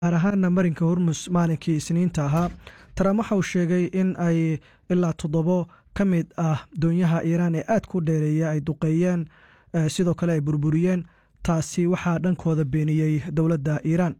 gaar ahaana marinka hormus maalinkii isniinta ahaa trump waxa uu sheegay in ay ilaa toddobo ka mid ah doonyaha iiraan ee aad ku dheereeya ay duqeeyeen sidoo kale ay burburiyeen taasi waxaa dhankooda beeniyey dowladda iiraan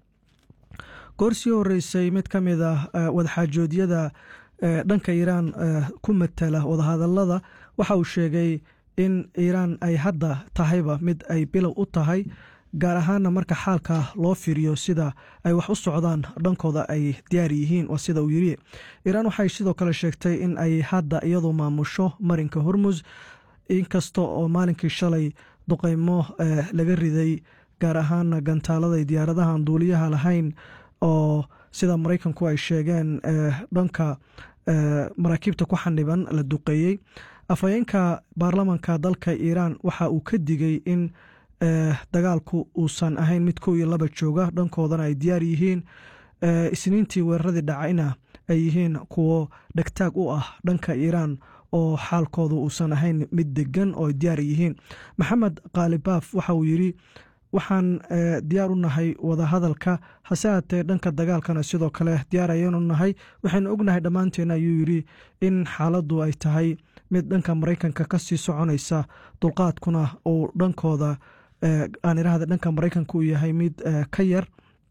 goor sii horeysay mid ka mid ah wadaxaajoodyada dhanka iiraan ku matala wadahadalada waxa uu sheegay in iiraan ay hadda tahayba mid ay bilow u tahay gaar ahaana marka xaalka loo fiiriyo sida ay wax u socdaan dhankooda ay diyaar yihiin waa sida uu yiri iiraan waxay sidoo kale sheegtay in ay hadda iyadu maamusho marinka hormus inkasta oo maalinkii shalay duqeymo laga riday gaar ahaana gantaalada diyaaradahan duuliyaha lahayn oo sida maraykanku ay sheegeen dhanka maraakiibta ku xaniban la duqeeyey afhayeenka baarlamanka dalka iiraan waxa uu ka digay in dagaalku uusan ahayn mid kow iyo laba jooga dhankoodana ay diyaar yihiin isniintii weeraradii dhacayna ay yihiin kuwo dhegtaag u ah dhanka iiraan oo xaalkoodu uusan ahayn mid degan oo ay diyaar yihiin maxamed kaalibaaf waxa uu yidhi waxaan diyaar u nahay wadahadalka hase haatee dhanka dagaalkana sidoo kale diyaar ayaanu nahay waxaynu ognahay dhammaanteen ayuu yidhi in xaaladdu ay tahay mid dhanka maraykanka ka sii soconaysa dulqaadkuna uu dhankooda aan idhaahda dhanka maraykanka uu yahay mid ka yar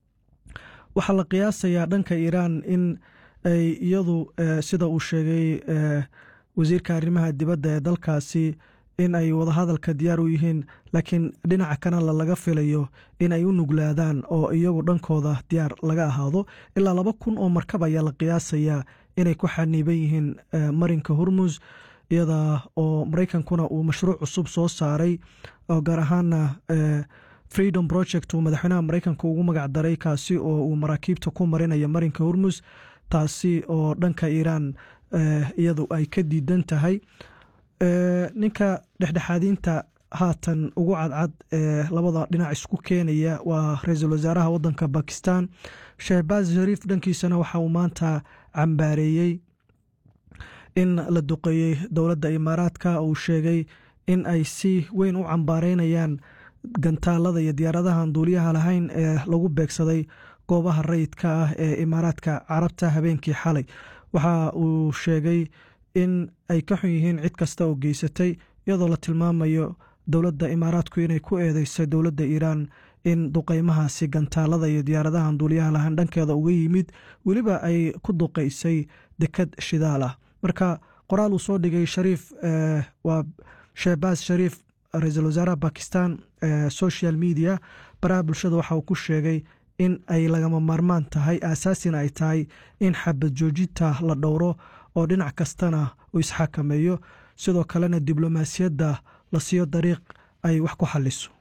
waxaa la qiyaasayaa dhanka iiraan in ay iyadu sida uu sheegay wasiirka arrimaha dibadda ee dalkaasi in ay wadahadalka diyaar u yihiin laakiin dhinaca kanala laga filayo in ay u nuglaadaan oo iyagu dhankooda diyaar laga ahaado ilaa laba kun oo markab ayaa la qiyaasayaa inay ku xaniiban yihiin marinka hormus iyada oo maraykankuna uu mashruuc cusub soo saaray oo gaar ahaana freedom project uu madaxweynaha maraykanka ugu magac daray kaasi oo uu maraakiibta ku marinaya marinka hormus taasi oo dhanka iiraan iyadu ay ka diidan tahay ninka dhexdhexaadiinta haatan ugu cadcad ee labada dhinac isku keenaya waa ra-iisul wasaaraha wadanka bakistan shehbaz shariif dhankiisana waxa uu maanta cambaareeyey in la duqeeyey dowladda imaaraadka uu sheegay in ay si weyn u cambaareynayaan gantaalada iyo diyaaradahan duuliyaha lahayn ee lagu beegsaday goobaha rayidka ah ee imaaraadka carabta habeenkii xalay waxa uu sheegay in ay ka xun yihiin cid kasta oo geysatay iyadoo la tilmaamayo dowladda imaaraadku inay ku eedeysay dowladda iiraan in duqeymahaasi gantaalada iyo diyaaradahan duuliyaha lahayn dhankeeda uga yimid weliba ay ku duqeysay dekad shidaal ah marka qoraal uu soo dhigay shariif waa shehbaz shariif ra-iisul wasaaraha bakistan social media baraha bulshada waxa uu ku sheegay in ay lagama maarmaan tahay aasaasina ay tahay in xabad joojinta la dhowro oo dhinac kastana uu isxakameeyo sidoo kalena diblomaasiyadda la siiyo dariiq ay wax ku xaliso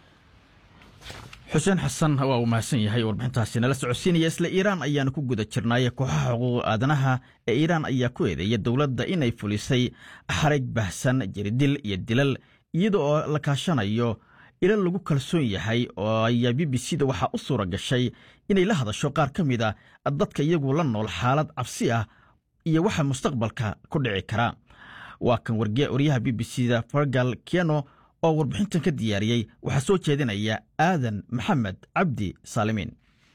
xuseen xasan waa uu mahadsan yahay warbixintaasi nala socodsiinaya isla iiraan ayaanu ku guda jirnay kooxaha xuquuq aadanaha ee iiraan ayaa ku eedeeya dowladda inay fulisay xaraj bahsan jiridil iyo dilal iyada oo la kaashanayo ilal lagu kalsoon yahay oo ayaa b b c da waxaa u suura gashay inay la hadasho qaar ka mid a dadka iyagu la nool xaalad cabsi ah iyo waxa mustaqbalka ku dhici kara waa kan waryaha b b c da fargal kiano oo warbixintan ka diyaariyey waxaa soo jeedinaya aadan maxamed cabdi saalimiin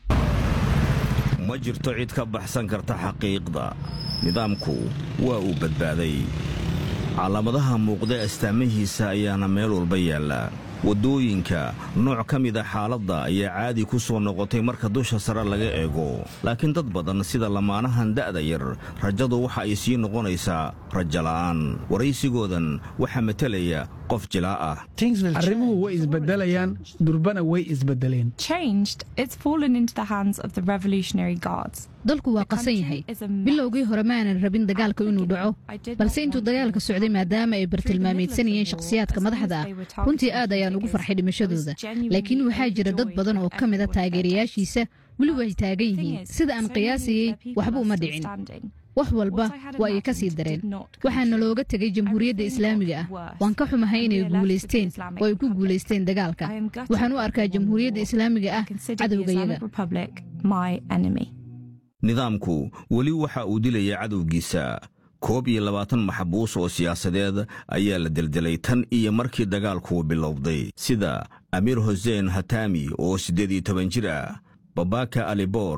ma jirto cid ka baxsan karta xaqiiqda nidaamku waa uu badbaaday calaamadaha muuqda astaamihiisa ayaana meel walba yaalla waddooyinka nooc ka mida xaaladda ayaa caadi ku soo noqotay marka dusha sare laga eego laakiin dad badan sida lamaanahan da'da yar rajadu waxa ay sii noqonaysaa rajala'aan waraysigoodan waxaa matelaya qof jilaa ah arrimuhu way isbedelayaan durbana way isbedeleen dalku waa qasan yahay bilowgii hore ma aanan rabin dagaalka inuu dhaco balse intuu dagaalka socday maadaama ay bartilmaameedsanayeen shakhsiyaadka madaxda ah runtii aad ayaan ugu farxay dhimashadooda laakiin waxaa jira dad badan oo ka mida taageerayaashiisa weli way taagan yihiin sida aan qiyaasayey waxba uma dhicin wax walba waa ay ka sii dareen waxaana looga tegay jamhuuriyadda islaamiga ah waan ka xumahay inay guulaysteen oo ay ku guulaysteen dagaalka waxaan u arkaa jamhuuriyadda islaamiga ah cadowgayaga nidaamku weli waxa uu dilaya cadowgiisa koob iyo labaatan maxbuus oo siyaasadeed ayaa la deldelay tan iyo markii dagaalku bilowday sida amiir huseen hatami oo siddeed iyo toban jir ah babaka alibor